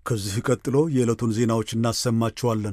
ከዚህ ቀጥሎ የዕለቱን ዜናዎች እናሰማችኋለን።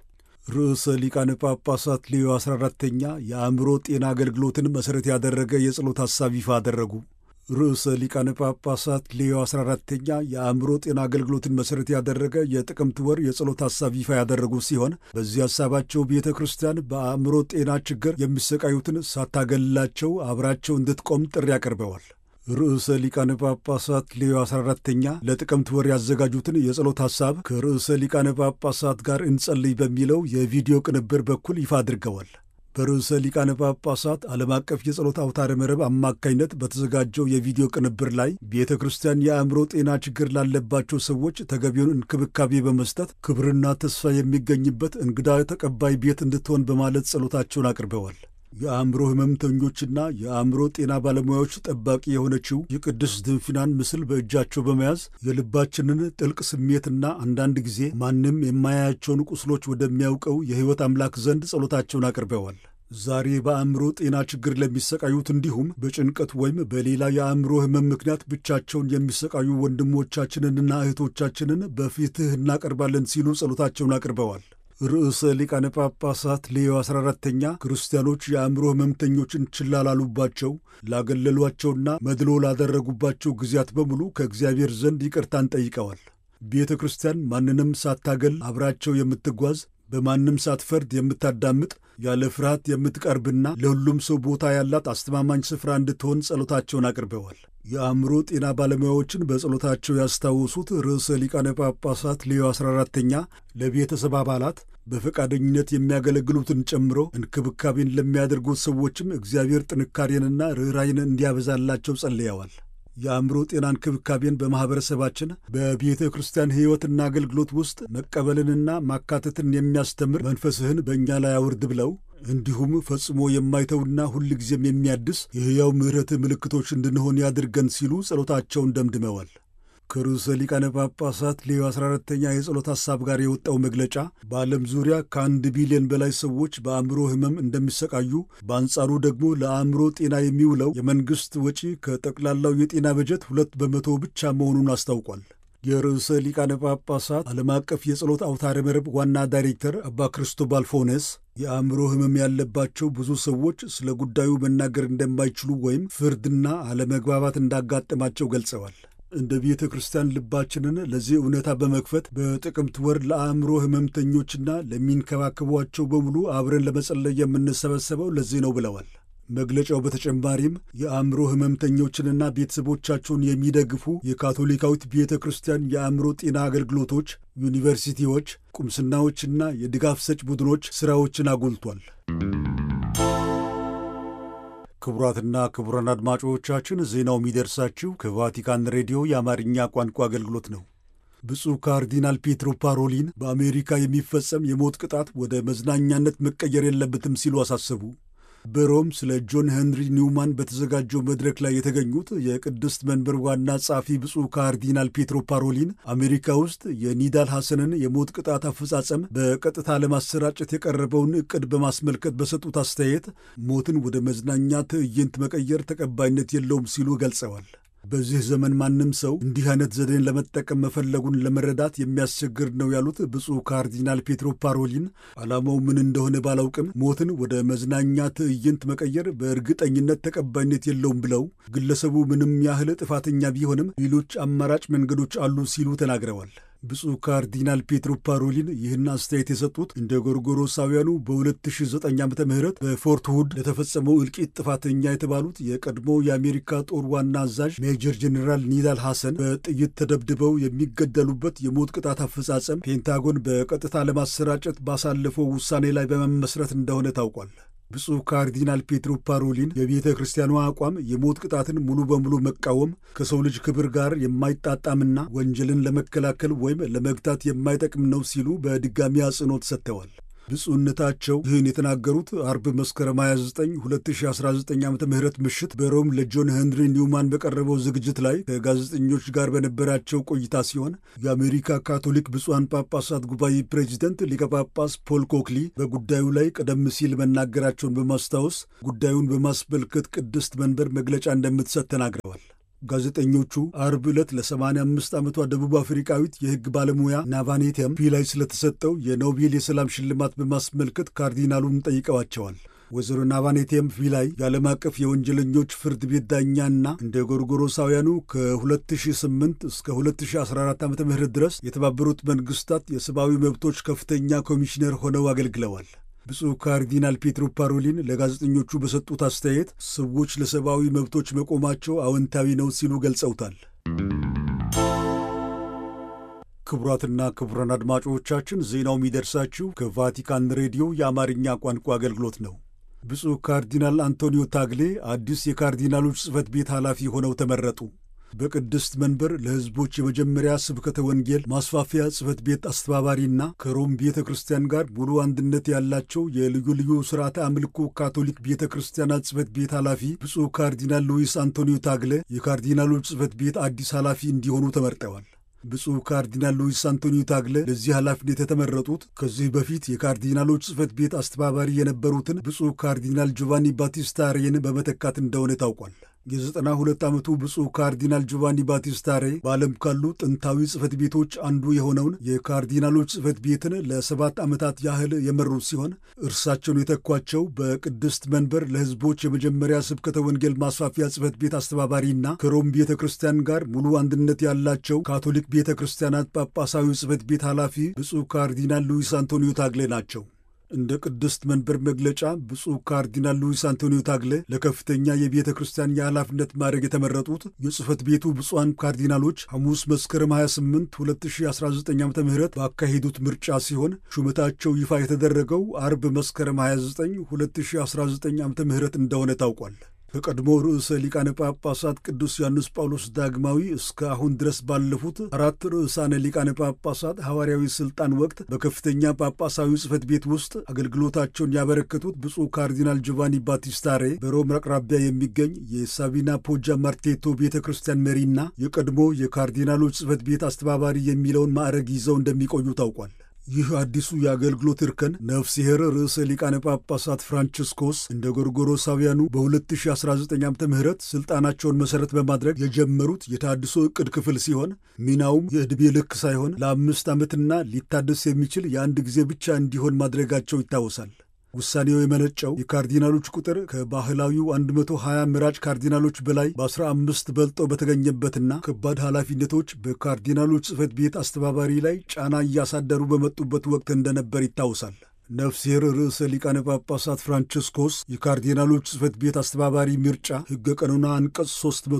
ርዕሰ ሊቃነ ጳጳሳት ሌዮ 14ተኛ የአእምሮ ጤና አገልግሎትን መሠረት ያደረገ የጸሎት ሐሳብ ይፋ አደረጉ። ርዕሰ ሊቃነ ጳጳሳት ሌዮ 14ተኛ የአእምሮ ጤና አገልግሎትን መሠረት ያደረገ የጥቅምት ወር የጸሎት ሐሳብ ይፋ ያደረጉ ሲሆን በዚህ ሐሳባቸው ቤተ ክርስቲያን በአእምሮ ጤና ችግር የሚሰቃዩትን ሳታገልላቸው አብራቸው እንድትቆም ጥሪ አቅርበዋል። ርዕሰ ሊቃነ ጳጳሳት ሌዮ 14ተኛ ለጥቅምት ወር ያዘጋጁትን የጸሎት ሐሳብ ከርዕሰ ሊቃነ ጳጳሳት ጋር እንጸልይ በሚለው የቪዲዮ ቅንብር በኩል ይፋ አድርገዋል። በርዕሰ ሊቃነ ጳጳሳት ዓለም አቀፍ የጸሎት አውታረ መረብ አማካኝነት በተዘጋጀው የቪዲዮ ቅንብር ላይ ቤተ ክርስቲያን የአእምሮ ጤና ችግር ላለባቸው ሰዎች ተገቢውን እንክብካቤ በመስጠት ክብርና ተስፋ የሚገኝበት እንግዳ ተቀባይ ቤት እንድትሆን በማለት ጸሎታቸውን አቅርበዋል። የአእምሮ ሕመምተኞችና የአእምሮ ጤና ባለሙያዎች ጠባቂ የሆነችው የቅድስት ድንፊናን ምስል በእጃቸው በመያዝ የልባችንን ጥልቅ ስሜትና አንዳንድ ጊዜ ማንም የማያያቸውን ቁስሎች ወደሚያውቀው የሕይወት አምላክ ዘንድ ጸሎታቸውን አቅርበዋል። ዛሬ በአእምሮ ጤና ችግር ለሚሰቃዩት እንዲሁም በጭንቀት ወይም በሌላ የአእምሮ ሕመም ምክንያት ብቻቸውን የሚሰቃዩ ወንድሞቻችንንና እህቶቻችንን በፊትህ እናቀርባለን ሲሉ ጸሎታቸውን አቅርበዋል። ርዕሰ ሊቃነ ጳጳሳት ሌዮ 14ተኛ ክርስቲያኖች የአእምሮ ሕመምተኞችን ችላ ላሉባቸው ላገለሏቸውና መድሎ ላደረጉባቸው ጊዜያት በሙሉ ከእግዚአብሔር ዘንድ ይቅርታን ጠይቀዋል። ቤተ ክርስቲያን ማንንም ሳታገል አብራቸው የምትጓዝ በማንም ሳትፈርድ የምታዳምጥ ያለ ፍርሃት የምትቀርብና ለሁሉም ሰው ቦታ ያላት አስተማማኝ ስፍራ እንድትሆን ጸሎታቸውን አቅርበዋል። የአእምሮ ጤና ባለሙያዎችን በጸሎታቸው ያስታወሱት ርዕሰ ሊቃነ ጳጳሳት ሌዮ 14ተኛ ለቤተሰብ አባላት በፈቃደኝነት የሚያገለግሉትን ጨምሮ እንክብካቤን ለሚያደርጉት ሰዎችም እግዚአብሔር ጥንካሬንና ርኅራይን እንዲያበዛላቸው ጸልየዋል። የአእምሮ ጤና እንክብካቤን በማኅበረሰባችን በቤተ ክርስቲያን ሕይወትና አገልግሎት ውስጥ መቀበልንና ማካተትን የሚያስተምር መንፈስህን በእኛ ላይ አውርድ ብለው እንዲሁም ፈጽሞ የማይተውና ሁል ጊዜም የሚያድስ የሕያው ምሕረት ምልክቶች እንድንሆን ያድርገን ሲሉ ጸሎታቸውን ደምድመዋል። ከርዕሰ ሊቃነ ጳጳሳት ሌዮ 14ተኛ የጸሎት ሐሳብ ጋር የወጣው መግለጫ በዓለም ዙሪያ ከአንድ ቢሊዮን በላይ ሰዎች በአእምሮ ሕመም እንደሚሰቃዩ፣ በአንጻሩ ደግሞ ለአእምሮ ጤና የሚውለው የመንግሥት ወጪ ከጠቅላላው የጤና በጀት ሁለት በመቶ ብቻ መሆኑን አስታውቋል። የርዕሰ ሊቃነ ጳጳሳት ዓለም አቀፍ የጸሎት አውታረ መረብ ዋና ዳይሬክተር አባ ክርስቶባል ፎኔስ የአእምሮ ሕመም ያለባቸው ብዙ ሰዎች ስለ ጉዳዩ መናገር እንደማይችሉ ወይም ፍርድና አለመግባባት እንዳጋጠማቸው ገልጸዋል። እንደ ቤተ ክርስቲያን ልባችንን ለዚህ እውነታ በመክፈት በጥቅምት ወር ለአእምሮ ሕመምተኞችና ለሚንከባከቧቸው በሙሉ አብረን ለመጸለይ የምንሰበሰበው ለዚህ ነው ብለዋል። መግለጫው በተጨማሪም የአእምሮ ሕመምተኞችንና ቤተሰቦቻቸውን የሚደግፉ የካቶሊካዊት ቤተ ክርስቲያን የአእምሮ ጤና አገልግሎቶች፣ ዩኒቨርሲቲዎች፣ ቁምስናዎችና የድጋፍ ሰጭ ቡድኖች ሥራዎችን አጎልቷል። ክቡራትና ክቡራን አድማጮቻችን ዜናው የሚደርሳችሁ ከቫቲካን ሬዲዮ የአማርኛ ቋንቋ አገልግሎት ነው። ብፁዕ ካርዲናል ፔትሮ ፓሮሊን በአሜሪካ የሚፈጸም የሞት ቅጣት ወደ መዝናኛነት መቀየር የለበትም ሲሉ አሳሰቡ። በሮም ስለ ጆን ሄንሪ ኒውማን በተዘጋጀው መድረክ ላይ የተገኙት የቅድስት መንበር ዋና ጸሐፊ ብፁዕ ካርዲናል ፔትሮ ፓሮሊን አሜሪካ ውስጥ የኒዳል ሐሰንን የሞት ቅጣት አፈጻጸም በቀጥታ ለማሰራጨት የቀረበውን ዕቅድ በማስመልከት በሰጡት አስተያየት ሞትን ወደ መዝናኛ ትዕይንት መቀየር ተቀባይነት የለውም ሲሉ ገልጸዋል። በዚህ ዘመን ማንም ሰው እንዲህ አይነት ዘዴን ለመጠቀም መፈለጉን ለመረዳት የሚያስቸግር ነው ያሉት ብፁዕ ካርዲናል ፔትሮ ፓሮሊን ዓላማው ምን እንደሆነ ባላውቅም ሞትን ወደ መዝናኛ ትዕይንት መቀየር በእርግጠኝነት ተቀባይነት የለውም ብለው ግለሰቡ ምንም ያህል ጥፋተኛ ቢሆንም ሌሎች አማራጭ መንገዶች አሉ ሲሉ ተናግረዋል። ብፁዕ ካርዲናል ፔትሮ ፓሮሊን ይህን አስተያየት የሰጡት እንደ ጎርጎሮሳውያኑ በ2009 ዓ ም በፎርት ሁድ ለተፈጸመው እልቂት ጥፋተኛ የተባሉት የቀድሞ የአሜሪካ ጦር ዋና አዛዥ ሜጀር ጄኔራል ኒዳል ሐሰን በጥይት ተደብድበው የሚገደሉበት የሞት ቅጣት አፈጻጸም ፔንታጎን በቀጥታ ለማሰራጨት ባሳለፈው ውሳኔ ላይ በመመስረት እንደሆነ ታውቋል። ብፁዕ ካርዲናል ፔትሮ ፓሮሊን የቤተ ክርስቲያኗ አቋም የሞት ቅጣትን ሙሉ በሙሉ መቃወም ከሰው ልጅ ክብር ጋር የማይጣጣምና ወንጀልን ለመከላከል ወይም ለመግታት የማይጠቅም ነው ሲሉ በድጋሚ አጽንኦት ሰጥተዋል። ብፁዕነታቸው ይህን የተናገሩት አርብ መስከረም 29 2019 ዓ ም ምሽት በሮም ለጆን ሄንሪ ኒውማን በቀረበው ዝግጅት ላይ ከጋዜጠኞች ጋር በነበራቸው ቆይታ ሲሆን የአሜሪካ ካቶሊክ ብፁዓን ጳጳሳት ጉባኤ ፕሬዚደንት ሊቀ ጳጳስ ፖል ኮክሊ በጉዳዩ ላይ ቀደም ሲል መናገራቸውን በማስታወስ ጉዳዩን በማስመልከት ቅድስት መንበር መግለጫ እንደምትሰጥ ተናግረዋል። ጋዜጠኞቹ አርብ ዕለት ለ85 ዓመቷ ደቡብ አፍሪካዊት የሕግ ባለሙያ ናቫኔቲያም ፒላይ ስለተሰጠው የኖቤል የሰላም ሽልማት በማስመልከት ካርዲናሉን ጠይቀዋቸዋል። ወይዘሮ ናቫኔቲየም ቪላይ የዓለም አቀፍ የወንጀለኞች ፍርድ ቤት ዳኛና እንደ ጎርጎሮሳውያኑ ከ2008 እስከ 2014 ዓ ም ድረስ የተባበሩት መንግስታት የሰብአዊ መብቶች ከፍተኛ ኮሚሽነር ሆነው አገልግለዋል። ብፁዕ ካርዲናል ፔትሮ ፓሮሊን ለጋዜጠኞቹ በሰጡት አስተያየት ሰዎች ለሰብአዊ መብቶች መቆማቸው አዎንታዊ ነው ሲሉ ገልጸውታል። ክቡራትና ክቡራን አድማጮቻችን ዜናው የሚደርሳችሁ ከቫቲካን ሬዲዮ የአማርኛ ቋንቋ አገልግሎት ነው። ብፁዕ ካርዲናል አንቶኒዮ ታግሌ አዲስ የካርዲናሎች ጽሕፈት ቤት ኃላፊ ሆነው ተመረጡ። በቅድስት መንበር ለሕዝቦች የመጀመሪያ ስብከተ ወንጌል ማስፋፊያ ጽሕፈት ቤት አስተባባሪና ከሮም ቤተ ክርስቲያን ጋር ሙሉ አንድነት ያላቸው የልዩ ልዩ ሥርዓተ አምልኮ ካቶሊክ ቤተ ክርስቲያናት ጽሕፈት ቤት ኃላፊ ብፁዕ ካርዲናል ሉዊስ አንቶኒዮ ታግለ የካርዲናሎች ጽሕፈት ቤት አዲስ ኃላፊ እንዲሆኑ ተመርጠዋል። ብፁዕ ካርዲናል ሉዊስ አንቶኒዮ ታግለ ለዚህ ኃላፊነት የተመረጡት ከዚህ በፊት የካርዲናሎች ጽሕፈት ቤት አስተባባሪ የነበሩትን ብፁዕ ካርዲናል ጆቫኒ ባቲስታ ሬን በመተካት እንደሆነ ታውቋል። የዘጠና ሁለት ዓመቱ ብፁዕ ካርዲናል ጆቫኒ ባቲስታሬ በዓለም ካሉ ጥንታዊ ጽሕፈት ቤቶች አንዱ የሆነውን የካርዲናሎች ጽሕፈት ቤትን ለሰባት ዓመታት ያህል የመሩት ሲሆን እርሳቸውን የተኳቸው በቅድስት መንበር ለሕዝቦች የመጀመሪያ ስብከተ ወንጌል ማስፋፊያ ጽሕፈት ቤት አስተባባሪና ከሮም ቤተ ክርስቲያን ጋር ሙሉ አንድነት ያላቸው ካቶሊክ ቤተ ክርስቲያናት ጳጳሳዊ ጽሕፈት ቤት ኃላፊ ብፁዕ ካርዲናል ሉዊስ አንቶኒዮ ታግሌ ናቸው። እንደ ቅድስት መንበር መግለጫ ብፁዕ ካርዲናል ሉዊስ አንቶኒዮ ታግለ ለከፍተኛ የቤተ ክርስቲያን የኃላፊነት ማዕረግ የተመረጡት የጽሕፈት ቤቱ ብፁዓን ካርዲናሎች ሐሙስ መስከረም 28 2019 ዓ ም ባካሄዱት ምርጫ ሲሆን ሹመታቸው ይፋ የተደረገው አርብ መስከረም 29 2019 ዓ ም እንደሆነ ታውቋል። ከቀድሞ ርዕሰ ሊቃነ ጳጳሳት ቅዱስ ዮሐንስ ጳውሎስ ዳግማዊ እስከ አሁን ድረስ ባለፉት አራት ርዕሳነ ሊቃነ ጳጳሳት ሐዋርያዊ ሥልጣን ወቅት በከፍተኛ ጳጳሳዊ ጽሕፈት ቤት ውስጥ አገልግሎታቸውን ያበረከቱት ብፁዕ ካርዲናል ጆቫኒ ባቲስታሬ በሮም አቅራቢያ የሚገኝ የሳቢና ፖጃ ማርቴቶ ቤተ ክርስቲያን መሪና የቀድሞ የካርዲናሎች ጽሕፈት ቤት አስተባባሪ የሚለውን ማዕረግ ይዘው እንደሚቆዩ ታውቋል። ይህ አዲሱ የአገልግሎት እርከን ነፍስሔር ርዕሰ ሊቃነ ጳጳሳት ፍራንቺስኮስ እንደ ጎርጎሮሳውያኑ በ2019 ዓ ም ሥልጣናቸውን መሠረት በማድረግ የጀመሩት የታድሶ ዕቅድ ክፍል ሲሆን ሚናውም የዕድሜ ልክ ሳይሆን ለአምስት ዓመትና ሊታደስ የሚችል የአንድ ጊዜ ብቻ እንዲሆን ማድረጋቸው ይታወሳል። ውሳኔው የመነጨው የካርዲናሎች ቁጥር ከባህላዊው 120 ምራጭ ካርዲናሎች በላይ በ15 በልጦ በተገኘበትና ከባድ ኃላፊነቶች በካርዲናሎች ጽሕፈት ቤት አስተባባሪ ላይ ጫና እያሳደሩ በመጡበት ወቅት እንደነበር ይታወሳል። ነፍሴር ርዕሰ ሊቃነ ጳጳሳት ፍራንቺስኮስ የካርዲናሎች ጽሕፈት ቤት አስተባባሪ ምርጫ ሕገ ቀኖና አንቀጽ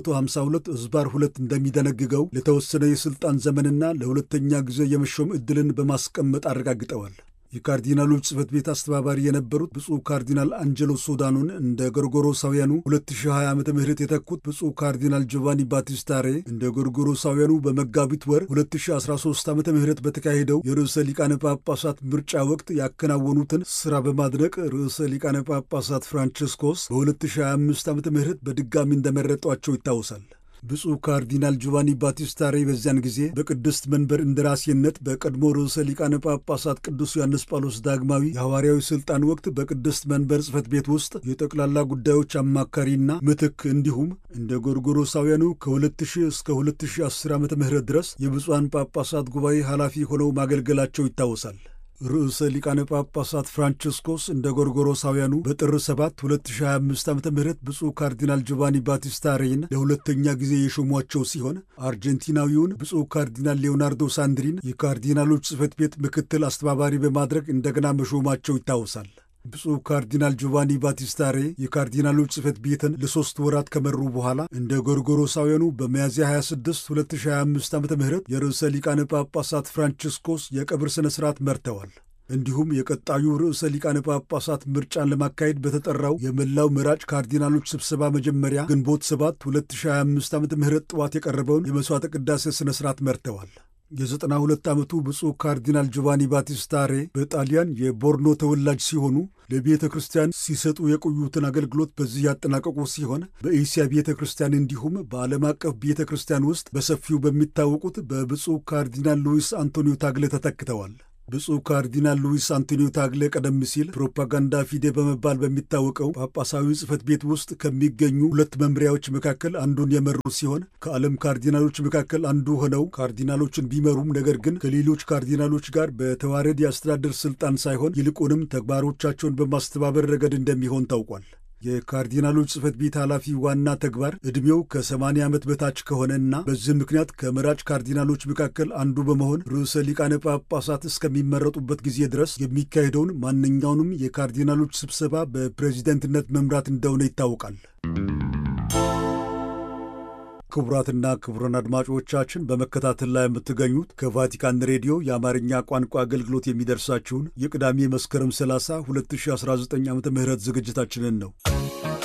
352 ሕዝባር 2 እንደሚደነግገው ለተወሰነ የሥልጣን ዘመንና ለሁለተኛ ጊዜ የመሾም ዕድልን በማስቀመጥ አረጋግጠዋል። የካርዲናሎች ጽሕፈት ቤት አስተባባሪ የነበሩት ብፁዕ ካርዲናል አንጀሎ ሶዳኖን እንደ ጎርጎሮሳውያኑ 2020 ዓ ም የተኩት ብፁዕ ካርዲናል ጆቫኒ ባቲስታሬ እንደ ጎርጎሮሳውያኑ በመጋቢት ወር 2013 ዓ ም በተካሄደው የርዕሰ ሊቃነ ጳጳሳት ምርጫ ወቅት ያከናወኑትን ሥራ በማድነቅ ርዕሰ ሊቃነ ጳጳሳት ፍራንቺስኮስ በ2025 ዓ ም በድጋሚ እንደመረጧቸው ይታወሳል። ብፁዕ ካርዲናል ጆቫኒ ባቲስታሬ በዚያን ጊዜ በቅድስት መንበር እንደራሴነት በቀድሞ ርዕሰ ሊቃነ ጳጳሳት ቅዱስ ዮሐንስ ጳውሎስ ዳግማዊ የሐዋርያዊ ሥልጣን ወቅት በቅድስት መንበር ጽሕፈት ቤት ውስጥ የጠቅላላ ጉዳዮች አማካሪና ምትክ እንዲሁም እንደ ጎርጎሮሳውያኑ ከ2000 እስከ 2010 ዓ ም ድረስ የብፁዓን ጳጳሳት ጉባኤ ኃላፊ ሆነው ማገልገላቸው ይታወሳል። ርዕሰ ሊቃነ ጳጳሳት ፍራንቺስኮስ እንደ ጎርጎሮሳውያኑ በጥር 7 2025 ዓ ም ብፁዕ ካርዲናል ጆቫኒ ባቲስታሬን ለሁለተኛ ጊዜ የሾሟቸው ሲሆን አርጀንቲናዊውን ብፁዕ ካርዲናል ሌዮናርዶ ሳንድሪን የካርዲናሎች ጽሕፈት ቤት ምክትል አስተባባሪ በማድረግ እንደገና መሾማቸው ይታወሳል። ብፁዕ ካርዲናል ጆቫኒ ባቲስታሬ የካርዲናሎች ጽሕፈት ቤትን ለሦስት ወራት ከመሩ በኋላ እንደ ጎርጎሮሳውያኑ በሚያዝያ 26 2025 ዓ ም የርዕሰ ሊቃነ ጳጳሳት ፍራንቺስኮስ የቀብር ሥነ ሥርዓት መርተዋል። እንዲሁም የቀጣዩ ርዕሰ ሊቃነ ጳጳሳት ምርጫን ለማካሄድ በተጠራው የመላው መራጭ ካርዲናሎች ስብሰባ መጀመሪያ ግንቦት 7 2025 ዓ ም ጠዋት የቀረበውን የመሥዋዕተ ቅዳሴ ሥነ ሥርዓት መርተዋል። የዘጠና ሁለት ዓመቱ ብፁዕ ካርዲናል ጆቫኒ ባቲስታሬ በጣሊያን የቦርኖ ተወላጅ ሲሆኑ ለቤተ ክርስቲያን ሲሰጡ የቆዩትን አገልግሎት በዚህ ያጠናቀቁ ሲሆን በኤስያ ቤተ ክርስቲያን እንዲሁም በዓለም አቀፍ ቤተ ክርስቲያን ውስጥ በሰፊው በሚታወቁት በብፁዕ ካርዲናል ሉዊስ አንቶኒዮ ታግለ ተተክተዋል። ብፁዕ ካርዲናል ሉዊስ አንቶኒዮ ታግሌ ቀደም ሲል ፕሮፓጋንዳ ፊዴ በመባል በሚታወቀው ጳጳሳዊ ጽሕፈት ቤት ውስጥ ከሚገኙ ሁለት መምሪያዎች መካከል አንዱን የመሩ ሲሆን ከዓለም ካርዲናሎች መካከል አንዱ ሆነው ካርዲናሎችን ቢመሩም ነገር ግን ከሌሎች ካርዲናሎች ጋር በተዋረድ የአስተዳደር ስልጣን ሳይሆን ይልቁንም ተግባሮቻቸውን በማስተባበር ረገድ እንደሚሆን ታውቋል። የካርዲናሎች ጽሕፈት ቤት ኃላፊ ዋና ተግባር ዕድሜው ከ80 ዓመት በታች ከሆነና በዚህ ምክንያት ከመራጭ ካርዲናሎች መካከል አንዱ በመሆን ርዕሰ ሊቃነ ጳጳሳት እስከሚመረጡበት ጊዜ ድረስ የሚካሄደውን ማንኛውንም የካርዲናሎች ስብሰባ በፕሬዚደንትነት መምራት እንደሆነ ይታወቃል። ክቡራትና ክቡራን አድማጮቻችን በመከታተል ላይ የምትገኙት ከቫቲካን ሬዲዮ የአማርኛ ቋንቋ አገልግሎት የሚደርሳችሁን የቅዳሜ መስከረም 30 2019 ዓ ም ዝግጅታችንን ነው።